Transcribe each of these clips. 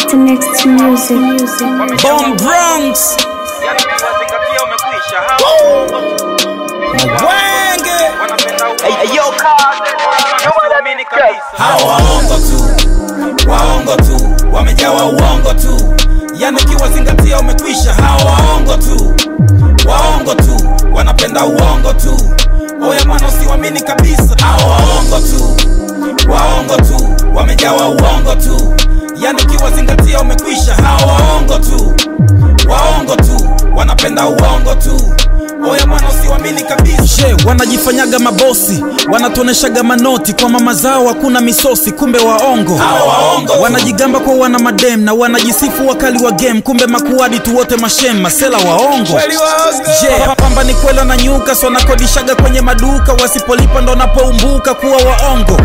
After next music, music. Bomb Bronx Yani ukiwazingatia umekwisha hao Mwenge wanapenda uongo. Wanaamini kabisa Hawa waongo tu Waongo tu Wamejawa uongo tu Yani ukiwazingatia umekwisha Hawa waongo tu Waongo tu Wanapenda uongo tu Oya mwana usiwamini kabisa Hawa waongo tu Waongo tu Wamejawa uongo tu Yani ukiwazingatia umekwisha Hawa waongo tu Waongo tu Wanapenda uongo tu Oya mwana usiwamini kabisa She, wanajifanyaga mabosi wanatuoneshaga manoti kwa mama zao hakuna misosi kumbe waongo wanajigamba kwa wana madem na wanajisifu wakali wa game kumbe makuadi tu wote mashem masela waongo je pamba ni kwela na nyuka so wanakodishaga kwenye maduka wasipolipa ndo napoumbuka kuwa waongo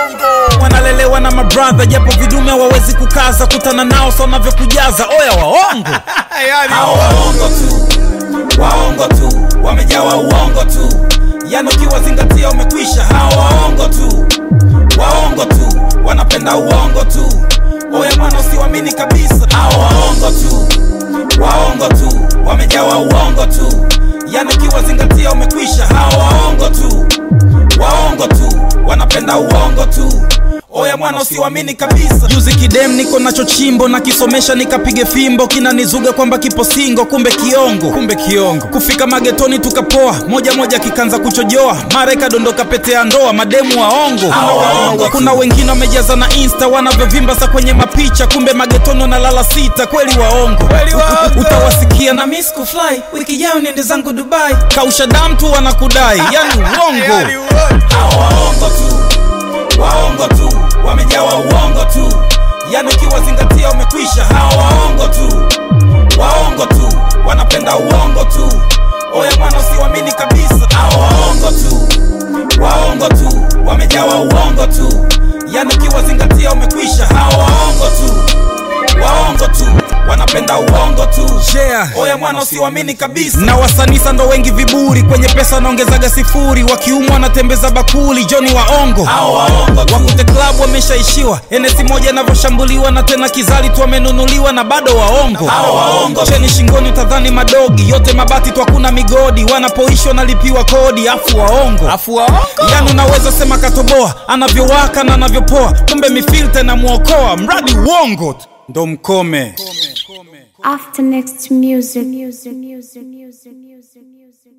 wanalelewa na mabradha japo vidume hawawezi kukaza kutana nao so wanavyokujaza oya waongo Hao waongo tu waongo tu wamejawa uongo tu yani ukiwazingatia umekwisha hawa waongo tu waongo tu wanapenda uongo tu oya mwana usiwamini kabisa hawa waongo tu waongo tu wamejawa uongo tu yani ukiwazingatia umekwisha hawa waongo tu waongo tu wanapenda uongo tu oya mwana usiwamini kabisa juzi kidem niko nacho chimbo na kisomesha nikapige fimbo kinanizuga kwamba kipo singo kumbe kiongo kumbe kiongo kufika magetoni tukapoa moja moja kikanza kuchojoa mara ikadondoka pete ya ndoa mademu waongo kuna wengine wamejaza na insta wanavyovimba sa kwenye mapicha kumbe magetoni wanalala sita kweli waongo utawasikia na miss kufly wiki jao niende zangu dubai kausha dam tu wanakudai yani uongo Hawa waongo tu waongo tu wamejawa uongo tu yani ukiwazingatia umekwisha hawa waongo tu waongo tu wanapenda uongo tu oya mwana usiwamini kabisa hawa waongo tu waongo tu wamejawa uongo tu yani ukiwazingatia umekwisha hawa waongo tu waongo tu wanapenda uongo tu yeah. oya mwana usiwamini kabisa na wasanisa ndo wengi viburi kwenye pesa wanaongezaga sifuri wakiumwa wanatembeza bakuli joni waongo wakute klabu wameshaishiwa enesi moja inavyoshambuliwa na tena kizali tu wamenunuliwa na bado waongo cheni shingoni utadhani madogi yote mabati tu hakuna migodi wanapoishi wanalipiwa kodi afu waongo afu waongo yani unaweza sema katoboa anavyowaka na anavyopoa kumbe mifilta inamwokoa mradi uongo tu ndo mkome After next music, music, music, music, music.